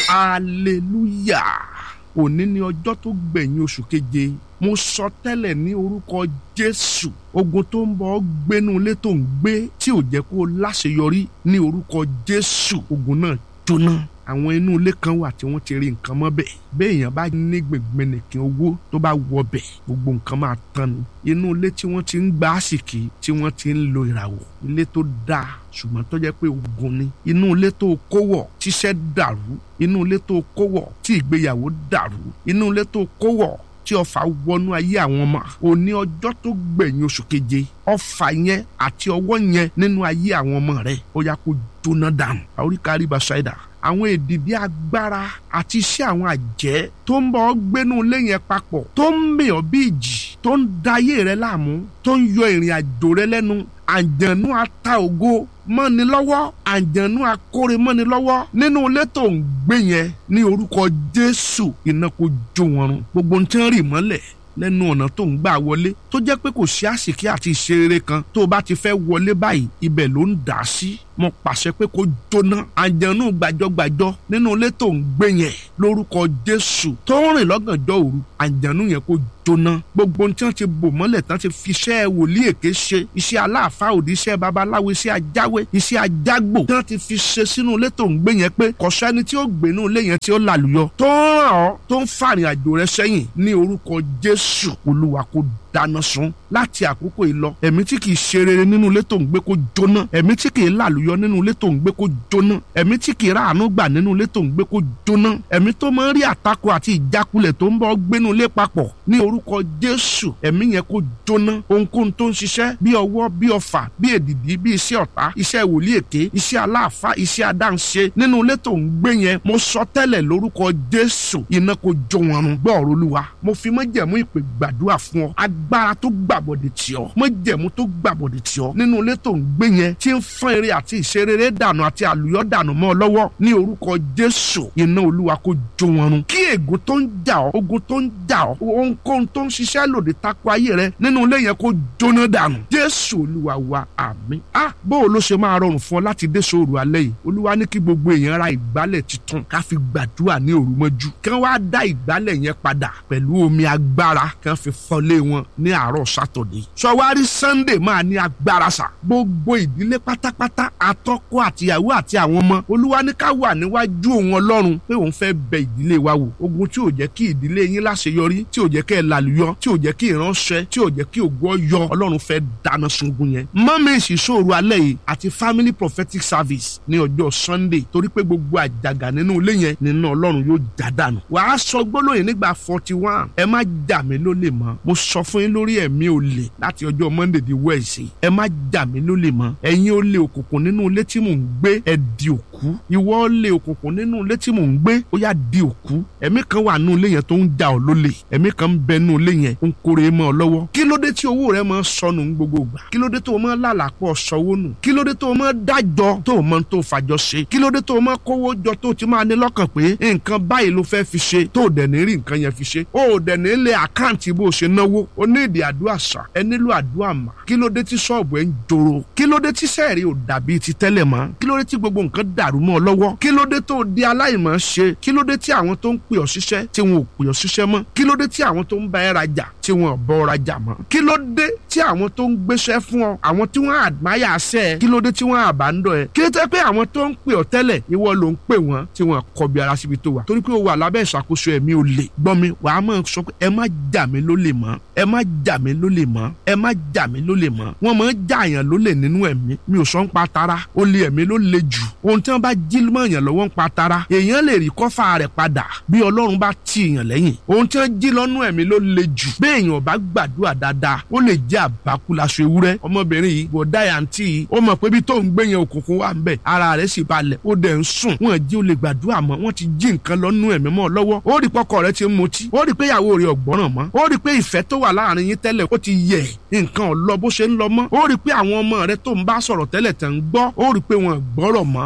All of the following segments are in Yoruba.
hallelujah òní ni ọjọ́ tó gbẹ̀yìn oṣù keje mo sọ tẹ́lẹ̀ ní orúkọ jésù ogun tó ń bọ̀ gbénú ilé tó ń gbé tí ò jẹ́ kó o láṣeyọrí ní orúkọ jésù ogun náà jóná àwọn inú ilé kan wà tí wọ́n ti rí nǹkan mọ́ bẹ́ẹ̀ béèyàn bá ní gbẹ̀gbẹ̀nìkìn owó tó bá wọ bẹ̀ gbogbo nǹkan máa tán ni inú ilé tí wọ́n ti ń gba àsìkí tí wọ́n ti ń lo ìràwọ̀ ilé tó dáa ṣùgbọ́n tó jẹ́ pé ogun ni inú ilé tó kówọ̀ tíṣẹ́ dàrú inú ilé tó kówọ̀ tí ìgbéyàwó dàrú inú ilé tó kówọ̀ tí ọfà wọnú ayé àwọn ọmọ òní ọjọ́ tó gbẹ̀yìn oṣù keje ọfà yẹn àti ọwọ́ yẹn nínú ayé àwọn ọmọ rẹ ó yá kó jóná dànù àoríkàrí baṣáìdà àwọn èdìdí agbára àti iṣẹ́ àwọn àjẹ́ tó ń bọ́ gbénú ilé yẹn papọ̀ tó ń mì ọ́ bí ìjì tó ń da ayé rẹ láàmú tó ń yọ ìrìn àjò rẹ lẹ́nu àjànú ata ògo mọ́ni lọ́wọ́ àjànú akóre mọ́ni lọ́wọ́ nínú ilé tó ń gbé yẹn ní orúkọ Jésù iná kó jó wọn run gbogbo ń tẹ́ rì mọ́lẹ̀ lẹ́nu ọ̀nà tó ń gbà wọlé tó jẹ́ pé kò sí àsìkí àti ìṣeré kan tó o bá ti fẹ́ wọlé báyìí ibẹ̀ ló ń dà sí mo pàṣẹ pé kó jóná àjẹnú gbàjọgbàjọ nínú ilé tó ń gbé yẹn lórúkọ Jésù tó ń rìn lọ́gànjọ́ òru àjẹnú yẹn kó jóná gbogbo tí wọ́n ti bò mọ́lẹ̀ tán ti fi iṣẹ́ wòlíì èké ṣe iṣẹ́ aláàfáà òdì iṣẹ́ babaláwo iṣẹ́ ajáwé iṣẹ́ ajágbò tí wọ́n ti fi ṣe sínú ilé tó ń gbé yẹn pé kọ̀ṣẹ́ni tí ó gbénú ilé yẹn tí ó làlùyọ tó ń ràn ọ́ tó ń fàrìn àjò rẹ sẹ́yìn ní orúkọ Jésù Olúwa kó dáná sun láti àkókò yìí lọ ẹ̀mí tí kìí ṣe rere nínú ilé tó ń gbé kó jóná ẹ̀mí tí kìí làlùyọ nínú ilé tó ń gbé kó jóná ẹ̀mí tí kìí ráàánú gbà nínú ilé tó ń gbé kó jóná ẹ̀mí tó máa ń rí àtakò àti ìjákulẹ̀ tó ń bọ́ gbénú ilé papọ̀ ní orúkọ Jésù ẹ̀mí yẹn kó jóná ohunkóhun tó ń ṣiṣẹ́ bí ọwọ́ bí ọfà bí èdìdí bí iṣẹ́ ọ̀tá iṣẹ́ wòlíì èké iṣẹ́ aláàfáà iṣẹ́ adáǹṣe nínú ilé tó ń gbé yẹn mo sọ tẹ́lẹ̀ lórúkọ Jésù iná kó jó wọn run gbọ́ ọ̀rọ̀ Olúwa mo fi májẹ̀mú ìpè gbàdúrà fún ọ agbára tó gbàbọ̀dẹ̀ tì ọ́ májẹ̀mú tó gbàbọ̀dẹ̀ tì ọ́ nínú ilé tó ń gbé yẹn tí ń fọ́n eré àti ìṣerere dànù àti àlùyọ́ dànù mọ́ ọ lọ́wọ́ ní orúkọ Jésù iná Olúwa kó jó wọn run kí ègún tó ń jà ọ́ ogun tó ń jà ọ́ ohunkóhun tó ń ṣiṣẹ́ lòdì tako ayé rẹ nínú ilé yẹn kó jóná dànù Jésù Olúwa wa àmín ah bó o ló ṣe máa rọrùn fún ọ láti dé sóòrù alẹ́ yìí Olúwa ní kí gbogbo èèyàn ra ìgbálẹ̀ tuntun ká fi gbàdúrà ní òru mọ́jú kí wọ́n á dá ìgbálẹ̀ yẹn padà pẹ̀lú omi agbára kí wọ́n fi fọlé wọn ní àárọ̀ sátọ̀dé sọwárí Sunday máa ní agbára sà gbogbo ìdílé pátápátá àtọkọ àtìyàwó àti àwọn ọmọ Olúwa ní ká wà níwájú òun Ọlọ́run pé òun fẹ́ bẹ ìdílé wa wò ogun tí ò jẹ́ kí ìdílé yín láṣeyọrí tí ò jẹ́ kẹ́ ẹ làlùyọ tí ò jẹ́ kí ìránṣẹ́ tí ò jẹ́ kí ògo yọ Ọlọ́run fẹ́ dáná sungun yẹn mọ́mí ìṣìṣòro alẹ́ yìí àti family prophetic service ní ọjọ́ Sunday torí pé gbogbo àjàgà nínú ilé yẹn nínú Ọlọ́run yóò já dànù wàá sọ gbólóyìn nígbà forty one ẹ má jà mí lólè mọ́ mo sọ fún yín lórí ẹ̀mí olè láti ọjọ́ Monday di Wednesday ẹ má jà mí lólè mọ́ ẹ̀yin olè òkùnkùn nínú ilé tí mò ń gbé ẹ di òkú ìwọ olè òkùnkùn nínú ilé tí mò ń gbé ó yá di òkú ẹ̀mí kan wà nínú ilé yẹn tó ń jà ọ́ lólè ẹ̀mí kan ń bẹ nínú ilé yẹn ó ń kórè mọ́ ọ lọ́wọ́ kí ló dé tí owó rẹ máa sọnù ń gbogbo gbà kí ló dé tó o máa lálàpọ̀ sọ́wọ́ nù kí ló dé tó o máa dájọ́ tó o máa tó fàjọ ṣe kí ló dé tó o máa kówó jọ tó o ti máa ní lọ́kàn pé nǹkan báyìí ló fẹ́ fi ṣe tó o dẹ̀ ní rí nǹkan yẹn fi ṣe o dẹ̀ ní lé àkáǹtì bó o ṣe náwó o ní ìdí àdúrà sà ẹ nílò àdúrà mà kí ló dé tí ṣọ́ọ̀bù ẹ ń joro kí ló dé tí sẹ́ẹ̀rì ò dàbí ti tẹ́lẹ̀ mọ́ kí ló dé tí gbogbo nǹkan dàrú mọ́ ọ lọ́wọ́ kí ló dé tó o di aláìmọ̀ ṣe kí ló dé tí àwọn tó ń pè ọ́ ṣiṣẹ́ tí wọn ò pè ọ́ ṣiṣẹ́ mọ́ kí ló dé tí àwọn tó ń bá ẹ rajà tí wọn ò bọ́ ọ rajà mọ́ kí ló dé tí àwọn tó ń gbéṣẹ́ fún ọ àwọn tí wọ́n àdmáyà ṣẹ́ ẹ kí ló dé tí wọ́n àbándọ̀ ẹ kí ló dé pé àwọn tó ń pè ọ́ tẹ́lẹ̀ ìwọ ló ń pè wọ́n tí wọ́n kọbi ara síbi tó wà torí pé o wà lábẹ́ ìṣàkóso ẹ̀mí olè gbọ́n mi wàá mọ̀ sọ pé ẹ má jà mí lólè mọ́ ẹ má jà mí lólè mọ́ ẹ má jà mí lólè mọ́ wọ́n máa ń jàyàn lólè nínú ẹ̀mí mi ò sọ ń pa tara olè ẹ̀mí ló le jù ohun tí wọ́n bá jí mọ̀yàn lọ́wọ́ ń pa tara èèyàn lè rí kọ́fà rẹ̀ padà bí ọlọ́run bá ti èèyàn lẹ́yìn ohun tí wọ́n jí lọ́nú ẹ̀mí ló le jù bí èèyàn bá gbàdúrà dáadáa ó lè jẹ́ àbákú laṣọ ewúrẹ́ ọmọbìnrin yìí bọ̀dá yàntì yìí ó mọ̀ pé bí tó ń gbé yẹn òkùnkùn wà ń bẹ̀ ara rẹ̀ sì balẹ̀ ó dẹ̀ ń sùn wọ́n jí ó lè gbàdúrà mọ́ wọ́n ti jí nǹkan lọ́nú ẹ̀mí mọ́ lọ́wọ́ ó rí pọ́kọ rẹ̀ ti ń mutí ó rí pé ìyàwó rẹ̀ ọ̀gbọ́ràn mọ́ ó rí pé ìfẹ́ tó wà láàrin yín tẹ́lẹ̀ ó ti yẹ̀ nǹkan ò lọ bó ṣe ń lọ mọ́ ó rí pé àwọn ọmọ rẹ̀ tó ń bá sọ̀rọ̀ tẹ́lẹ̀ tẹ̀ ń gbọ́ ó rí pé wọn gbọ́rọ̀ mọ́ torí pé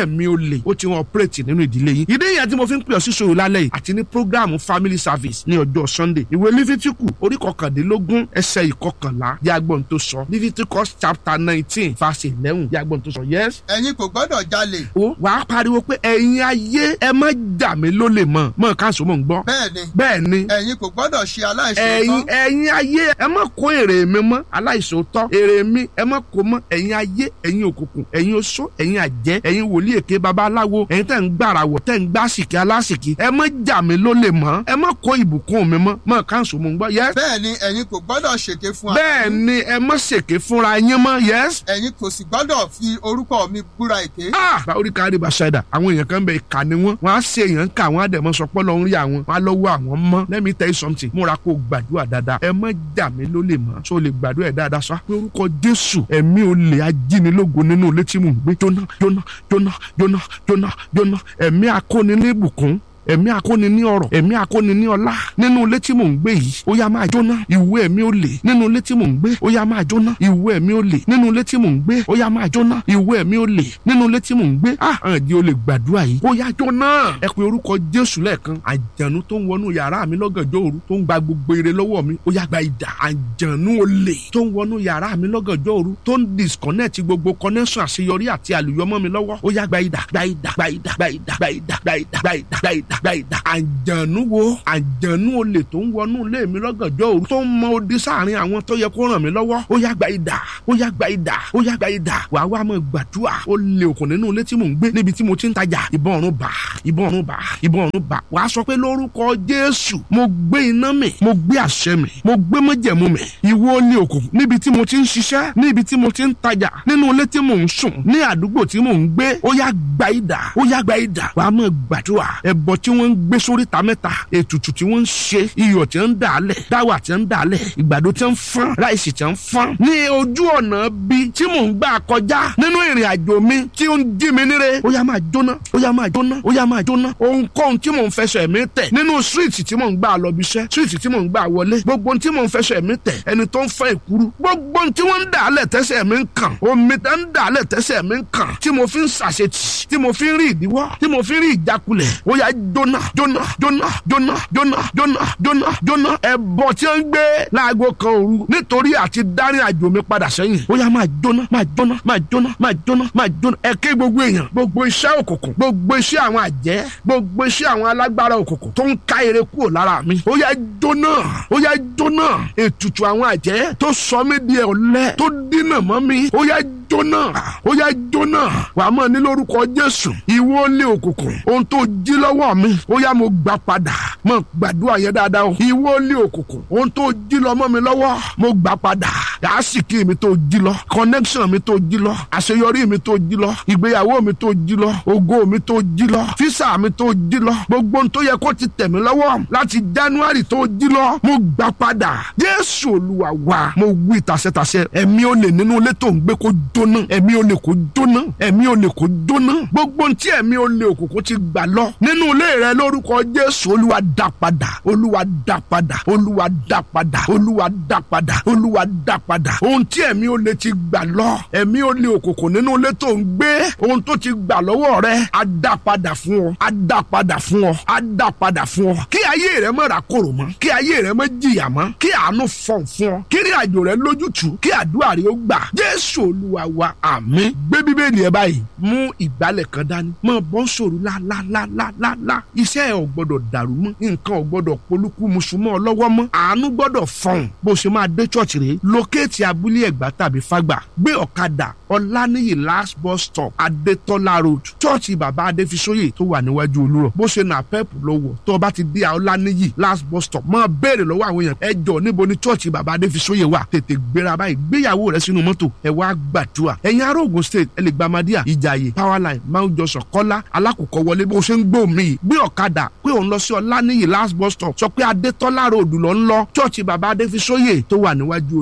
ẹ̀mí olè ó ti wọn ọ̀pẹ́rẹ́tì nínú ìdílé yín ìdí ìyẹn tí mo fi ń pè ọ́ sí ṣòro lálẹ́ yìí àti ní prógráàmù family service ní ọjọ́ sunday ìwé lífítíkù orí kọkàndínlógún ẹsẹ̀ ìkọkànlá yàgbọ́n tó sọ lífítíkọ́s chapter nineteen verse eleven yàgbọ́n tó sọ yes ẹ̀yin kò gbọ́dọ̀ jalè ó wàá pariwo pé ẹ̀yin ayé ẹ má jà mí lólè mọ́ mọ́ káàsó mọ̀ ń gbọ́ bẹ́ẹ̀ ni bẹ́ẹ̀ ni ẹ̀yin kò gbọ́dọ̀ ṣe aláìṣòótọ́ ẹ̀yin ẹ̀yin ayé ẹ má kó èrè mi mọ́ aláìṣòótọ́ èrè mi ẹ má kó mọ́ ẹ̀yin ayé ẹ̀yin òkùnkùn ẹ̀yin oṣó ẹ̀yin àjẹ́ ẹ̀yin wòlíì èké babaláwo ẹ̀yin tẹ̀ ń gbàràwọ̀ tẹ̀ ń gbàsìkì alásìkì ẹ má jà mí lólè mọ́ ẹ má kó ìbùkún mi mọ́ mọ́ káàsó mọ̀ ń gbọ́ yẹ́s bẹ́ẹ̀ ni ẹ̀yin kò gbọ́dọ̀ ṣèké fún ara bẹ́ẹ̀ yín. ni ẹ má ṣèké fúnra yín mọ́ yẹ́s ẹ̀yin kò sì gbọ́dọ̀ fi orúkọ mi búra èké ah báwo rí kárí basada àwọn èèyàn kan bẹ ìka ni wọn wọn á ṣe èèyàn ká àwọn àdẹmọ sọpọ lọ ń rí àwọn wọn á lọ́wọ́ àwọn mọ́ let me tell you something múra kó o gbàdúrà dáadáa ẹ má jà mí lólè mọ́ so lè gbàdúrà ẹ dáadáa sọ pé orúkọ jésù ẹ̀mí olè ajínilógo nínú ilé tí mò ń gbé jóná jóná jóná jóná jóná jóná ẹ̀mí akóni ní ìbùkún ẹ̀mí akóni ní ọ̀rọ̀ ẹ̀mí akóni ní ọlá nínú ilé tí mò ń gbé yìí ó yá máa jóná ìwé ẹ̀mí olè nínú ilé tí mò ń gbé ó yá máa jóná ìwé ẹ̀mí olè nínú ilé tí mò ń gbé ó yá máa jóná ìwé ẹ̀mí olè nínú ilé tí mò ń gbé ah hàn di olè gbàdúrà yìí ó yá jóná ẹ pé orúkọ jésù lẹ́ẹ̀kan àjànú tó ń wọnú yàrá mi lọ́gànjọ́ òru tó ń gba gbogbo ire lọ́wọ́ mi ó yá gba idà àjànú olè tó ń wọnú yàrá mi lọ́gànjọ́ òru tó ń disconnect gbogbo connection àṣeyọrí àti àlùyọmọ mi lọ́wọ́ ó yá gba idà gba idà gba idà gba idà gba idà gba idà gba idà gba idà gba idà àjànú wo àjànú olè tó ń wọnú ilé mi lọ́gànjọ́ òru tó ń mọ odi sáàrin àwọn tó yẹ kó ràn mí lọ́wọ́ ó yá gba idà ó yá gba idà ó yá gba idà wàá wá mọ gbàdúrà ó lè òkùn nínú ilé tí mò ń gbé níbi tí mo ti ń tajà ìbọn ọ̀run bà ìbọn ọ̀run bà ìbọn ọ̀run bà wàá sọ pé lórúkọ jésù mo gbé iná mi mo gbé àṣẹ mi mo gbé májẹ̀mú mi ìwọ ní òkùnkùn níbi tí mo ti ń ṣiṣẹ́ níbi tí mo ti ń tajà nínú ilé tí mò ń sùn ní àdúgbò tí mò ń gbé ó yá gba idà ó yá gba idà wàá mọ gbàdúrà ẹbọ tí wọ́n ń gbé sórí ta mẹ́ta ètùtù tí wọ́n ń ṣe iyọ̀ tí ń dà á lẹ̀ dáwà tí ń dà á lẹ̀ ìgbàdo tí ń fọ́n ráìsì tí ń fọ́n ní ojú ọ̀nà bí tí mò ń gbà kọjá nínú ìrìn àjò mi tí ó ń jí mi níre ó yá máa jóná ó yá máa jóná ó yá máa jóná ohunkóhun tí mò ń fẹsẹ̀ mi tẹ̀ nínú síríìtì tí mò ń gbà lọ bí iṣẹ́ síríìtì tí mò ń gbà wọlé gbogbo ohun tí mò ń fẹsẹ̀ mi tẹ̀ ẹni tó ń fẹ́ ìkúrú gbogbo ohun tí wọ́n ń dà á lẹ̀ tẹ́sẹ̀ mi ń kàn omi tẹ́ ń dà á lẹ̀ tẹ́sẹ̀ mi ń kàn tí mo fi ń ṣàṣetì tí mo fi ń rí ìdíwọ́ tí mo fi ń rí ìjákulẹ̀ ó yá jóná jóná jóná jóná jóná jóná jóná jóná ẹbọ tí ó ń gbé láago kan òru nítorí àti dárí àjò mi padà sẹ́yìn ó yá máa jóná máa jóná máa jóná máa jóná máa jóná ẹ ké gbogbo èèyàn gbogbo iṣẹ́ òkùnkùn gbogbo iṣẹ́ àwọn àjẹ́ gbogbo iṣẹ́ àwọn alágbára òkùnkùn tó ń ká ere kúrò lára mi ó yá jóná ó yá jóná ètùtù àwọn àjẹ́ tó sọ mí di ọ̀lẹ tó dínà mọ́ mi ó yá jóná ó yá jóná wàá mọ̀ ní lórúkọ jésù ìwọ lé òkùnkùn ohun tó jí lọ́wọ́ mi ó yá mo gbà padà mo gbàdúrà yẹn dáadáa o ìwọ lé òkùnkùn ohun tó jí lọ mọ́ mi lọ́wọ́ mo gbà padà àásìkí mi tó jí lọ connection mi tó jí lọ àṣeyọrí mi tó jí lọ ìgbéyàwó mi tó jí lọ ògo mi tó jí lọ físà mi tó jí lọ gbogbo ohun tó yẹ kó ti tẹ̀ mí lọ́wọ́ láti january tó jí lọ mo gbà padà jésù olúwa wa mo wí tàṣẹtàṣẹ ẹ̀mí olè nínú ilé tó ń gbé kó jóná ẹ̀mí olè kó jóná ẹ̀mí olè kó jóná gbogbo ohun tí ẹ̀mí olè òkùnkùn ti gbà lọ nínú ilé rẹ lórúkọ jésù olúwa dá padà olúwa dá padà olúwa dá padà olúwa dá padà olúwa dá padà ohun tí ẹ̀mí olè ti gbà lọ ẹ̀mí olè òkùnkùn nínú ilé tó ń gbé ohun tó ti gbà lọ́wọ́ rẹ á dá padà fún ọ á dá padà fún ọ á dá padà fún ọ kí ayé rẹ má ra kòrò mọ́ kí ayé rẹ má jìyà mọ́ kí àánú fọ̀n fún ọ kí ìrìn àjò rẹ lójútùú kí àdúrà rẹ ó gbà jésù olúwa wa àmín gbé bíbélì ẹ báyìí mú ìgbálẹ̀ kan dání mọ bọ́ sòrò lálálálálá iṣẹ́ ẹ ò gbọ́dọ̀ dàrú mọ́ nǹkan ò gbọ́dọ̀ polúkú mùsùlùmọ́ lọ́wọ́ mọ́ àánú gbọ́dọ̀ fọ̀n bó ṣe máa dé church rèé lókèétì abúlé ẹ̀gbá tàbí fágbà gbé ọ̀kadà ọ̀lànìyí last bus stop adétọ́lá road chọ́ọ̀chì bàbá adéfisóyè tó wà níwájú olúrọ̀ bó ṣe nà pẹ́ẹ̀pù lọ́wọ́ tó o bá ti dé ọ̀lànìyí last bus stop máa béèrè lọ́wọ́ àwọn èèyàn ẹ jọ níbo ni chọ́ọ̀chì bàbá adéfisóyè wà tètè gbéra báyìí gbéyàwó rẹ sínú mọ́tò ẹ wá gbàdúrà ẹ̀yin ará Ògùn state ẹ lè gba Madia ìjàyè powerline mount johnson kọ́lá alákòókò wọlé bó ṣe ń gbó mi yìí gbé ọ̀kadà pé òun lọ sí ọ̀lànìyí last bus stop sọ pé adétọ́lá road lọ ń lọ chọ́ọ̀chì bàbá adéfisóyè tó wà níwájú olúrọ̀ yóò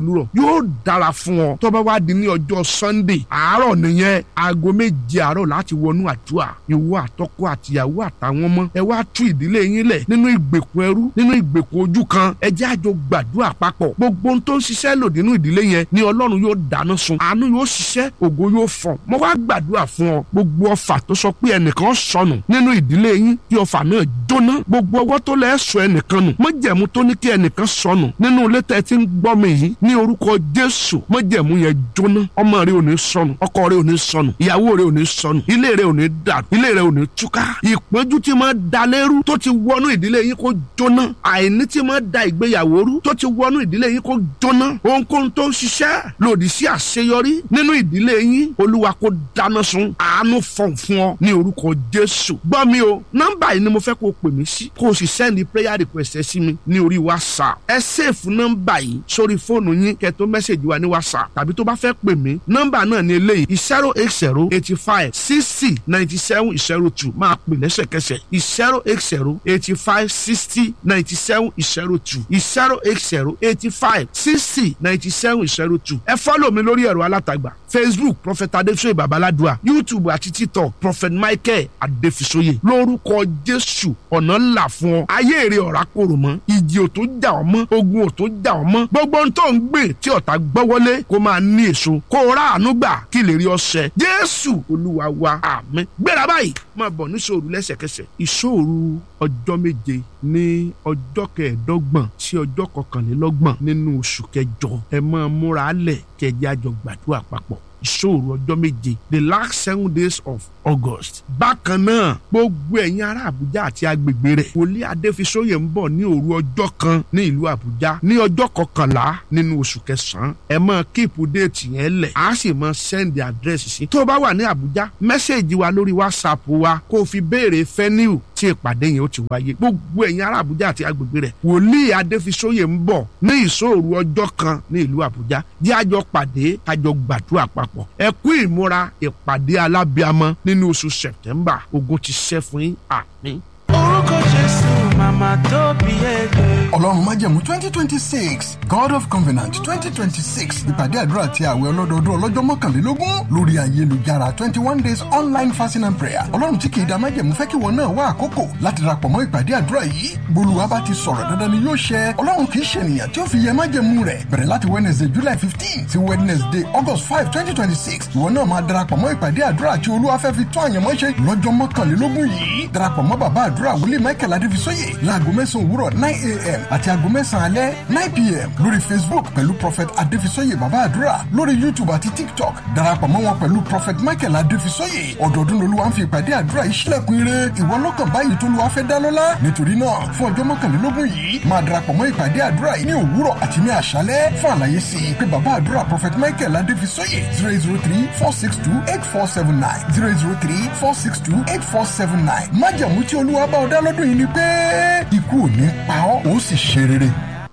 yóò dára fún ọ tó bá wá di ní ọjọ́ sunday àárọ̀ nìyẹn aago méje àárọ̀ láti wọnú àdúrà ìwọ àtọkọ àtìyàwó àtàwọn ọmọ ẹ wá tú ìdílé yín lẹ̀ nínú ìgbèkùn ẹrú nínú ìgbèkùn ojú kan ẹ jẹ́ àjọ gbàdúrà papọ̀ gbogbo ohun tó ń ṣiṣẹ́ lòdì nínú ìdílé yẹn ni ọlọ́run yóò dáná sun àánú yóò ṣiṣẹ́ ògo yóò fọ̀n mo wá gbàdúrà fún ọ gbogbo ọfà tó sọ pé ẹnìkan sọnù nínú ìdílé yín kí ọfà náà jóná gbogbo ọwọ́ tó lẹ́ sọ ẹnìkan nù májẹ̀mú tó ní kí ẹnìkan sọnù nínú ilé tẹ́ ti ń gbọ́ mi yìí ní orúkọ jésù májẹ̀mú yẹn jóná ọmọ rẹ ò ní sọnù ọkọ rẹ ò ní sọnù ìyàwó rẹ ò ní sọnù ilé rẹ ò ní dàrú ilé rẹ ò ní túká ìpọ́njú tí máa da lérú tó ti wọnú ìdílé yín kó jóná àìní tí máa da ìgbéyàwó rú tó ti wọnú ìdílé yín kó jóná ohunkóhun tó ń ṣiṣẹ́ lòdì sí àṣeyọrí nínú ìdílé yín olúwa kó dáná sun àánú fọ̀n fún ọ ní orúkọ jésù gbọ́ mi o nọ́mbà yìí ni mo fẹ́ kó o pè mí sí kó o sì sẹ́ndì prayer request ẹ sí mi ní orí whatsapp ẹ sèfù nọ́mbà yìí sórí fóònù yín kẹ́ tó mẹ́sẹ̀gì wa ní whatsapp tàbí tó bá fẹ́ pè mí nọ́mbà náà ní eléyìí zero eight zero eighty five sixty ninety seven zero two máa pè lẹ́sẹ̀kẹsẹ̀ zero eight zero eighty five sixty ninety seven zero two zero eight zero eighty five sixty ninety seven zero two ẹ fọ́lọ̀ mi lórí ẹ̀rọ alátagbà facebook prophet adesoye babaladua youtube àti tiktok prophet michael adefisoye lórúkọ jésù ọ̀nà ńlá fún ọ ayé èrè ọ̀rá kòrò mọ́ ìjì ò tó jà ọ́ mọ́ ogun ò tó jà ọ́ mọ́ gbogbo ohun tó ń gbìn tí ọ̀tá gbọ́wọ́lé kó máa ní èso kó o rà àánú gbà kí lè rí ọṣẹ jésù olúwa wa àmín gbéra báyìí máa bọ̀ níṣòro lẹ́sẹ̀kẹsẹ̀ ìṣòro ọjọ́ méje ní ọjọ́ kẹẹ̀ẹ́dọ́gbọ̀n sí ọjọ́ kọkànlélọ́gbọ̀n nínú oṣù kẹjọ ẹ máa múra lẹ̀ kẹjẹ àjọ gbàdúrà papọ̀ ìṣòro ọjọ́ méje the last seven days of august. bákan náà gbogbo ẹ̀yin ará àbújá àti agbègbè rẹ̀ wòlíì adéfisóyè ń bọ̀ ní òru ọjọ́ kan ní ìlú àbújá ní ọjọ́ kọkànlá nínú oṣù kẹsàn-án ẹ máa kíìpù déètì yẹn lẹ̀ á sì máa sẹ́ndì àdírẹ́sì sí. tó o bá wà ní àbújá mẹ́sẹ̀gì wa lórí whatsapp wa kó o fi béèrè fẹ́niu tí ìpàdé yẹn ó ti wáyé gbogbo ẹ̀yin ará àbújá àti agbègbè rẹ̀ wòlíì adéfisóyè ń bọ̀ ní ìṣòro ọjọ́ kan ní ìlú àbújá jẹ́ àjọ pàdé àjọ gbàdúrà papọ̀ ẹ kú ìmúra ìpàdé alábíamọ nínú oṣù sẹ̀tẹ́mbà ogun ti ṣẹ́ fún yín àmín. orúkọ jésù màmá tó bí ẹgbẹ́. ọlọ́run májẹ̀mú twenty twenty six god of covenant twenty twenty six ìpàdé àdúrà àti àwẹ̀ ọlọ́dọọdún ọlọ́jọ́ mọ́kànlélógún lórí ayélujára twenty one days online fasting and prayer ọlọ́run tí kì í da májẹ̀mú fẹ́ kí wọn náà wá àkókò láti darapọ̀ mọ́ ìpàdé àdúrà yìí bolúwa bá ti sọ̀rọ̀ dandan ni yóò ṣẹ ọlọ́run kì í ṣe ènìyàn tí ó fi yẹ májẹ̀mú rẹ̀ bẹ̀rẹ̀ láti wednesday july fifteen sí wednesday august five twenty twenty six ìwọ náà máa darapọ̀ mọ́ ìpàdé àdúrà tí olúwa fẹ́ fi tún àyànmọ́ ṣe lọ́jọ́ mọ́kànlélógún yìí darapọ̀ mọ́ bàbá àdúrà wòlíì michael adéfisóyè láago mẹ́sàn-án òwúrọ̀ nine a.m. àti aago mẹ́sàn-án alẹ́ nine p.m. lórí facebook pẹ̀lú prophet adéfisóyè bàbá àdúrà lórí youtube àti tiktok darapọ̀ mọ́ wọn pẹ̀lú prophet michael adéfisóyè ọdọọdún lolúwa ń fi ìpàdé àdúrà yìí sílẹ̀kùn ire ìwọ lọ́kàn báyìí tó lùwà fẹ́ dá lọ́lá nítorí náà fún ọjọ́ mọ́kànlélógún yìí máa darapọ̀ mọ́ ìpàdé àdúrà yìí ní òwúrọ̀ àti ní àṣálẹ́ fún àlàyé sí i pé bàbá àdúrà prophet michael adéfisóyè zero zero three four six two eight four seven nine zero zero three four six two eight four seven nine májàmú tí olúwa bá ọ dá lọ́dún yìí ni pé ikú ò ní pa ọ́ ó sì ṣe rere.